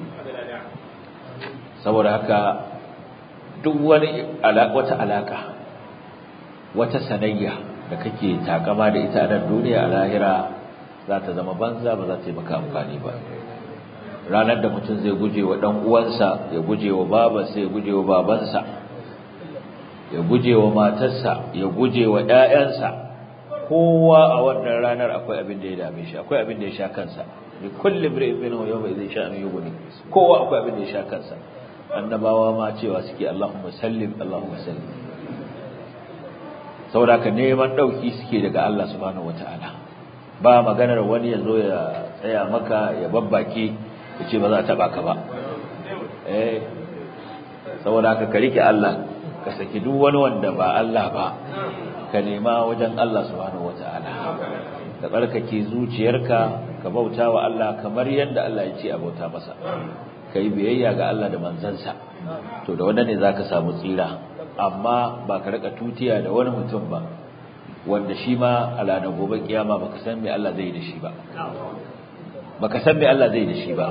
saboda haka duk wani wata alaka wata sanayya da kake takama da ita a nan duniya a lahira za ta zama banza ba za ta yi maka amfani ba ranar da mutum zai guje wa ɗan uwansa ya guje wa babansa ya guje wa babansa ya guje wa matarsa ya guje wa ‘ya'yansa kowa a wannan ranar akwai abin da ya dame shi akwai abin da ya sha kansa ni kullum ri'in bin yau mai zai sha'ani yugo ne kowa akwai abin da ya sha kansa annabawa ma cewa suke Allahumma sallim Allahumma sallim saboda ka neman dauki suke daga Allah subhanahu wataala ba maganar wani ya zo ya tsaya maka ya babbake ya ce ba za a taba ka ba eh saboda ka ka rike Allah ka saki duk wani wanda ba Allah ba ka nema wajen Allah subhanahu wataala ka tsarkake zuciyarka ka bauta wa Allah kamar yadda Allah ya ce a bauta masa ka yi biyayya ga Allah da manzansa to da wanda ne za ka samu tsira amma ba ka rika tutiya da wani mutum ba wanda shi ma a ranar gobe kiyama ba ka san me Allah zai da shi ba ba ka san me Allah zai da shi ba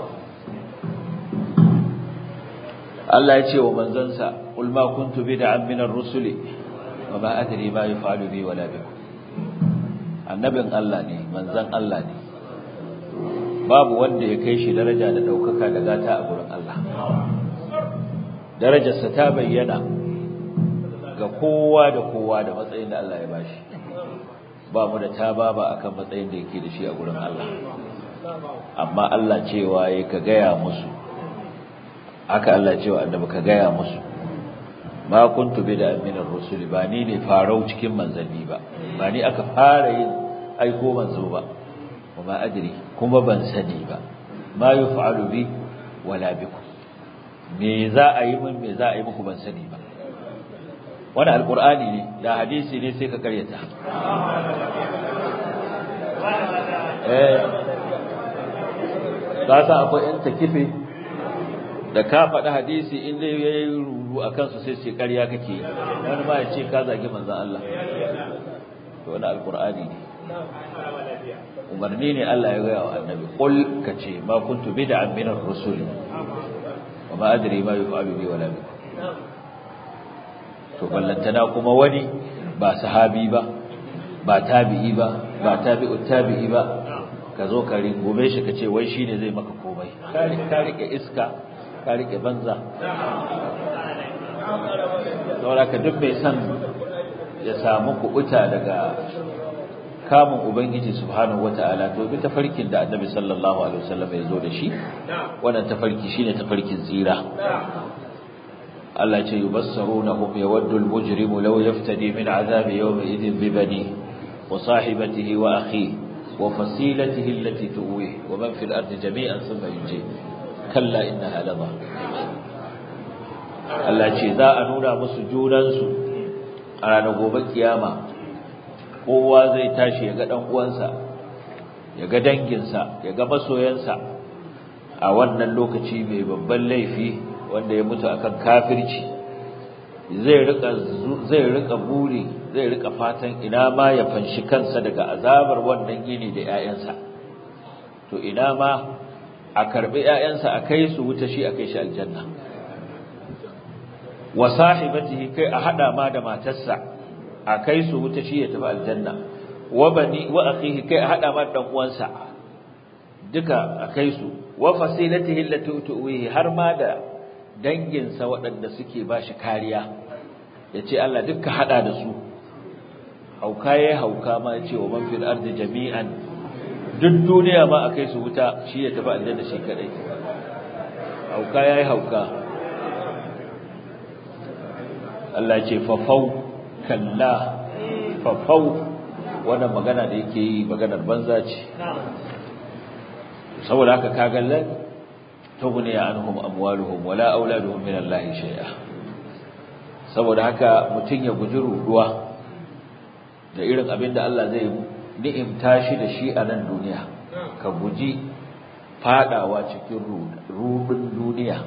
Allah ya ce wa manzansa qul ma kuntu bid'an min ar-rusuli wa ma adri ma yaf'alu bi wala bikum annabin Allah ne manzan Allah ne babu wanda ya kai shi daraja da daukaka da gata a gurin Allah darajarsa ta bayyana ga kowa da kowa da matsayin da Allah ya bashi ba mu da tababa akan matsayin da yake da shi a gurin Allah amma Allah cewa yayi ka gaya musu haka Allah cewa annabi ka gaya musu ma kuntu bida min ar-rusul ba ni ne farau cikin manzanni ba ba ni aka fara yin aiko manzo ba kuma adri kuma ban sani ba ma yuf'alu bi wala bikum me za a yi min me za a yi muku ban sani ba wannan alqur'ani ne da hadisi ne sai ka karyata eh za sa akwai yan takife da ka faɗi hadisi in dai ya yi ruru a kansu sai ce ƙarya kake wani ma ya ce ka zagi manzan Allah to wani alƙur'ani ne umarni ne Allah ya gaya wa annabi qul ka ce ma kuntu bid'an min ar-rusul wa ma adri ma yuf'alu bi wala bi to ballantana kuma wani ba sahabi ba ba tabi'i ba ba tabi'ut tabi'i ba ka zo ka ringume shi ka ce wai shine zai maka komai ka rike iska ka rike banza saboda ka duk mai san ya samu kubuta daga kamun ubangiji subhanahu wataala to bi tafarkin da annabi sallallahu alaihi wasallam ya zo da shi wannan tafarki shine tafarkin tsira Allah ce yubassarunahum yawaddu al-mujrimu law yaftadi min azabi yawmi idhin bi bani wa sahibatihi wa akhihi wa fasilatihi allati tuwihi wa man fil ardi jami'an thumma yunjihi kalla innaha ladha Allah ce za a nuna musu junansu a ranar gobe kiyama kowa zai tashi ya ga dan uwansa ya ga danginsa ya ga masoyansa a wannan lokaci mai babban laifi wanda ya mutu akan kafirci zai rika zai rika buri zai rika fatan ina ma ya fanshi kansa daga azabar wannan yini da 'ya'yansa to ina ma a karbi 'ya'yansa a kai su wuta shi a kai shi aljanna wa sahibatihi kai a hada ma da matarsa a kai su wuta shi ya tafi aljanna wa bani wa akhihi kai a hada ma da dan uwansa duka a kai su wa fasilatihi allati tuwihi har ma da danginsa waɗanda suke bashi kariya yace Allah dukka hada da su hauka yayi hauka ma yace wa man fil ardi jami'an duk duniya ma a kai su wuta shi ya tafi aljanna shi kadai hauka yayi hauka Allah ce fafau kalla fafau wannan magana da yake yi maganar banza ce saboda haka kaga lan tughni anhum amwaluhum wala auladuhum min Allah shay'a saboda haka mutun ya guji ruduwa da irin abin da Allah zai ni'imta shi da shi a nan duniya ka guji fadawa cikin rudin duniya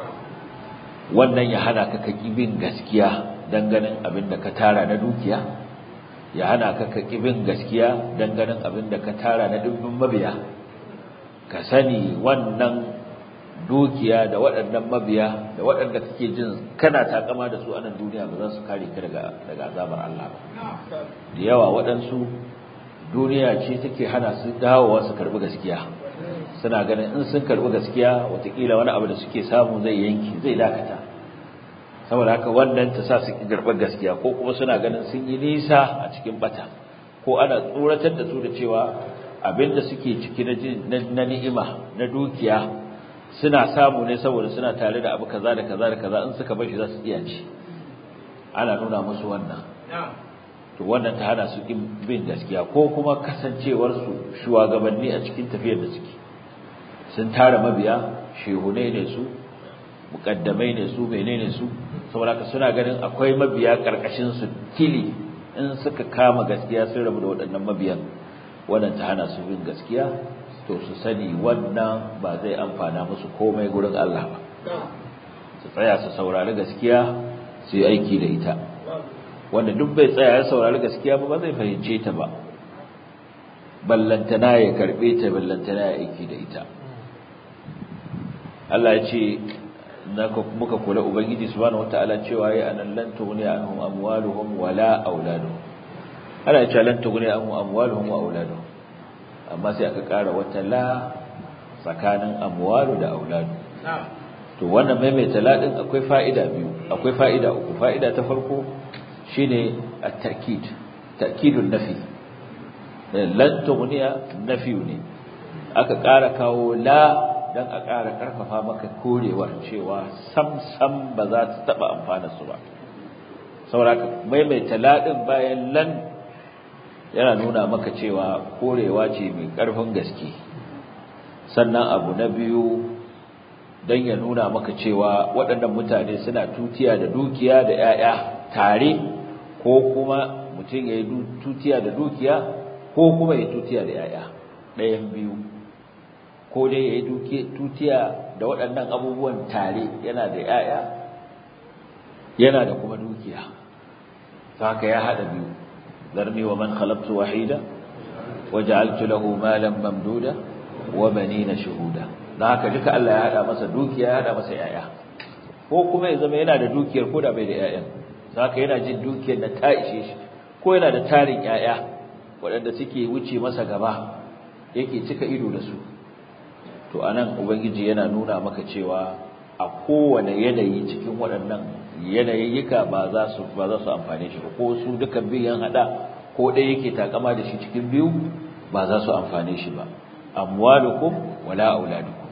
wannan ya hana ka kaki bin gaskiya ganin abin da ka tara na dukiya ya hana ka kaki bin gaskiya ganin abin da ka tara na dubbin mabiya ka sani wannan dukiya da waɗannan mabiya da waɗanda kake jin kana takama da su a nan duniya ba za su kare ka daga daga azabar Allah ba da yawa waɗansu duniya ce take hana su dawowa su karɓi gaskiya suna ganin in sun karɓi gaskiya watakila wani abu da suke samu zai yanki zai dakata saboda haka wannan ta sa su ki karɓar gaskiya ko kuma suna ganin sun yi nisa a cikin bata ko ana tsoratar da su da cewa abinda suke ciki na ni'ima na dukiya suna samu ne saboda suna tare da abu kaza da kaza da kaza in suka bar shi za su iya ci ana nuna musu wannan to wannan ta hana su bin gaskiya ko kuma kasancewar su shugabanni a cikin tafiyar da suke sun tara mabiya shehunai ne su mukaddamai ne su menene su saboda haka suna ganin akwai mabiya karkashin su tili in suka kama gaskiya sun rabu da waɗannan mabiyan wannan ta hana su bin gaskiya to su sani wannan ba zai amfana musu komai gurin Allah ba su tsaya su saurari gaskiya su yi aiki da ita wanda duk bai tsaya ya saurari gaskiya ba ba zai fahimce ta ba ballantana ya karbe ta ballantana ya aiki da ita Allah ya ce naka muka kula ubangiji subhanahu wataala cewa ya anan lan tughni anhum amwaluhum wala auladuhum Allah ya ce lan tughni anhum amwaluhum wa auladuhum amma sai aka ƙara wata la tsakanin amwalu da auladu to wannan maimaita la din akwai fa'ida biyu akwai fa'ida uku fa'ida ta farko shine at-ta'kid ta'kidun nafi lan tughniya nafi ne aka ƙara kawo la dan a ƙara ƙarfafa maka korewar cewa sam sam ba za ta taba amfana su ba saboda maimaita la din bayan lan yana nuna maka cewa korewa ce mai ƙarfin gaske sannan abu na biyu don ya nuna maka cewa waɗannan mutane suna tutiya da dukiya da 'ya'ya tare ko kuma mutum ya yi tutiya da dukiya ko kuma ya tutiya da 'ya'ya ɗayan biyu ko dai ya yi tutiya da waɗannan abubuwan tare yana da 'ya'ya yana da kuma dukiya haka ya haɗa biyu ذرني ومن خلقت وحيدا وجعلت له مالا ممدودا وبنين شهودا dan haka duka Allah ya hada masa dukiya ya hada masa yaya ko kuma ya zama yana da dukiyar ko da bai da yayan haka yana jin dukiyar da ta ishe shi ko yana da tarin yaya waɗanda suke wuce masa gaba yake cika ido da su to anan ubangiji yana nuna maka cewa a kowane yanayi cikin waɗannan yanayiyyika ba za su ba za su amfane shi ba ko su duka biyan hada ko ɗaya yake takama da shi cikin biyu ba za su amfane shi ba amwalukum wala auladukum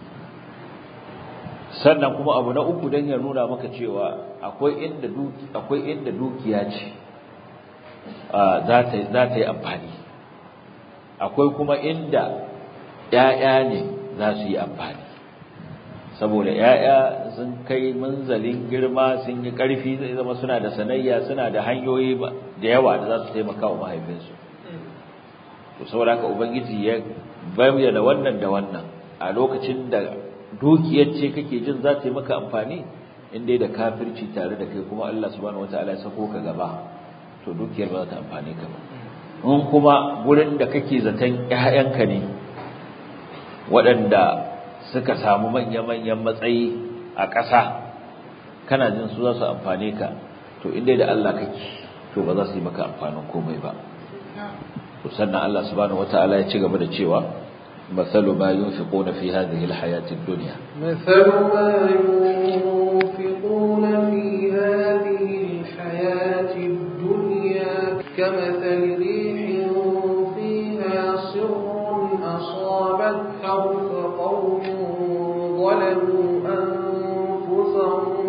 sannan kuma abu na uku dan ya nuna maka cewa akwai inda duki akwai inda dukiya ce za ta za ta yi amfani akwai kuma inda ƴaƴa ne za su yi amfani saboda ‘ya'ya sun kai munzalin girma sun yi ƙarfi zai zama suna da sanayya suna da hanyoyi da yawa da za su taimaka wa mahaifinsu to saboda haka ubangiji ya bayyana wannan da wannan a lokacin da dukiyar ce kake jin za ta yi maka amfani in dai da kafirci tare da kai kuma Allah subhanahu wataala ya sako ka gaba to dukiyar ba za ta amfane ka ba in kuma gurin da kake zaton ƴaƴanka ne waɗanda suka samu manya-manyan matsayi a ƙasa kana jin su za su amfane ka to in dai da Allah kake to ba za su yi maka amfanin komai ba to sannan Allah subhanahu wataala ya ci gaba da cewa مثل ما ينفقون في هذه الحياة الدنيا مثل ما ينفقون في هذه الحياة الدنيا كمثل ريح فيها سر أصابت حرث قوم ظلموا أنفسهم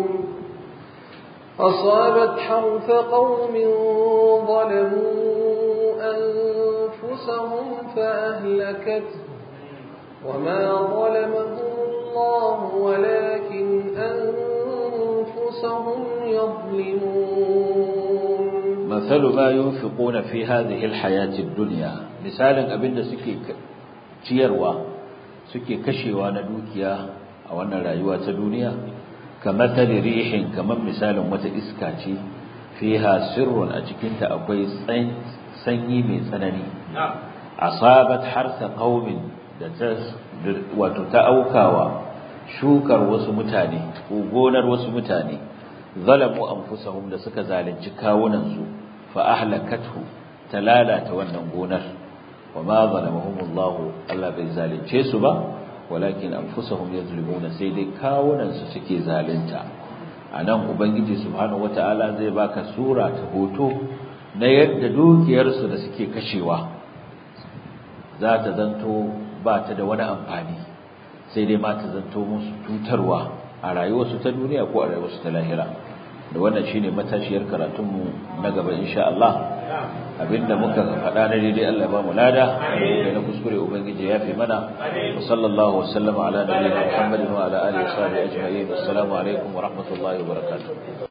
أصابت حرث قوم ظلموا أنفسهم فأهلكته وما ظلمهم الله ولكن أنفسهم يظلمون مثل ما ينفقون في هذه الحياة الدنيا مثالا أبن سكي ciyarwa suke kashewa na dukiya a wannan rayuwa ta duniya kamar rihin kamar misalin wata iska ce fiha sirrun a cikinta akwai sanyi mai tsanani asabat harsa qaumin da ta wato ta aukawa shukar wasu mutane ko gonar wasu mutane zalamu anfusahum da suka zalunci kawunan su fa ahlakathu ta lalata wannan gonar wama zalamahumullahu Allah bai zalunce su ba walakin anfusahum yazlimuna sai dai kawunan su suke zalunta anan ubangiji subhanahu wataala zai baka sura ta hoto na yadda dukiyarsu da suke kashewa za ta zanto ba ta da wani amfani sai dai ma ta zanto musu cutarwa a rayuwarsu ta duniya ko a rayuwarsu ta lahira da wannan shine matashiyar karatunmu na gaba insha Allah abinda muka faɗa na daidai Allah ba mu lada da na kuskure ubangiji ya fi mana wa sallallahu wa sallama ala nabiyina Muhammadin wa ala alihi wa sahbihi ajma'in assalamu alaikum wa rahmatullahi wa barakatuh